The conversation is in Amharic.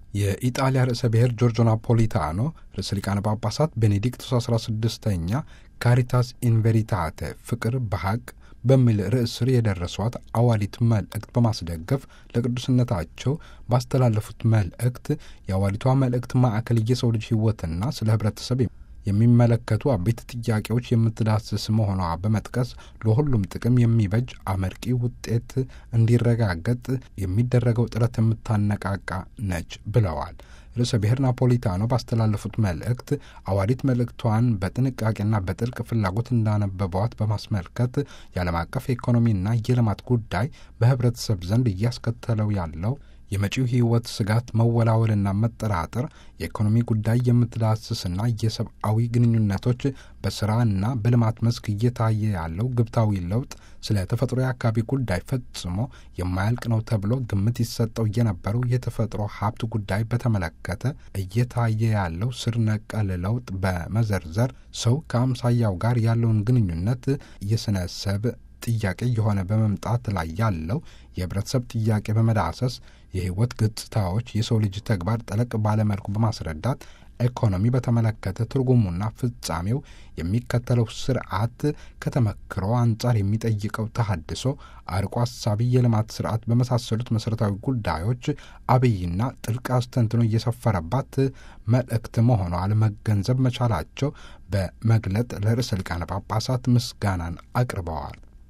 የኢጣሊያ ርዕሰ ብሔር ጆርጆ ናፖሊታኖ ርዕሰ ሊቃነ ጳጳሳት ቤኔዲክቱስ 16ኛ ካሪታስ ኢንቬሪታቴ ፍቅር በሐቅ በሚል ርዕስ ስር የደረሷት አዋሊት መልእክት በማስደገፍ ለቅዱስነታቸው ባስተላለፉት መልእክት የአዋሊቷ መልእክት ማዕከል የሰው ልጅ ሕይወትና ስለ ህብረተሰብ የሚመለከቱ አበይት ጥያቄዎች የምትዳስስ መሆኗ በመጥቀስ ለሁሉም ጥቅም የሚበጅ አመርቂ ውጤት እንዲረጋገጥ የሚደረገው ጥረት የምታነቃቃ ነች ብለዋል። ርዕሰ ብሔር ናፖሊታኖ ባስተላለፉት መልእክት አዋሊት መልእክቷን በጥንቃቄና በጥልቅ ፍላጎት እንዳነበቧት በማስመልከት የዓለም አቀፍ የኢኮኖሚና የልማት ጉዳይ በህብረተሰብ ዘንድ እያስከተለው ያለው የመጪው ህይወት ስጋት መወላወልና መጠራጠር የኢኮኖሚ ጉዳይ የምትዳስስና የሰብአዊ ግንኙነቶች በስራና በልማት መስክ እየታየ ያለው ግብታዊ ለውጥ ስለ ተፈጥሮ የአካባቢ ጉዳይ ፈጽሞ የማያልቅ ነው ተብሎ ግምት ይሰጠው የነበረው የተፈጥሮ ሀብት ጉዳይ በተመለከተ እየታየ ያለው ስር ነቀል ለውጥ በመዘርዘር ሰው ከአምሳያው ጋር ያለውን ግንኙነት የስነሰብ ጥያቄ የሆነ በመምጣት ላይ ያለው የህብረተሰብ ጥያቄ በመዳሰስ የህይወት ገጽታዎች የሰው ልጅ ተግባር ጠለቅ ባለመልኩ በማስረዳት ኢኮኖሚ በተመለከተ ትርጉሙና ፍጻሜው የሚከተለው ስርዓት ከተመክሮ አንጻር የሚጠይቀው ተሃድሶ፣ አርቆ አሳቢ የልማት ስርዓት በመሳሰሉት መሠረታዊ ጉዳዮች አብይና ጥልቅ አስተንትኖ እየሰፈረባት መልእክት መሆኗ ለመገንዘብ መቻላቸው በመግለጥ ለርዕሰ ሊቃነ ጳጳሳት ምስጋናን አቅርበዋል።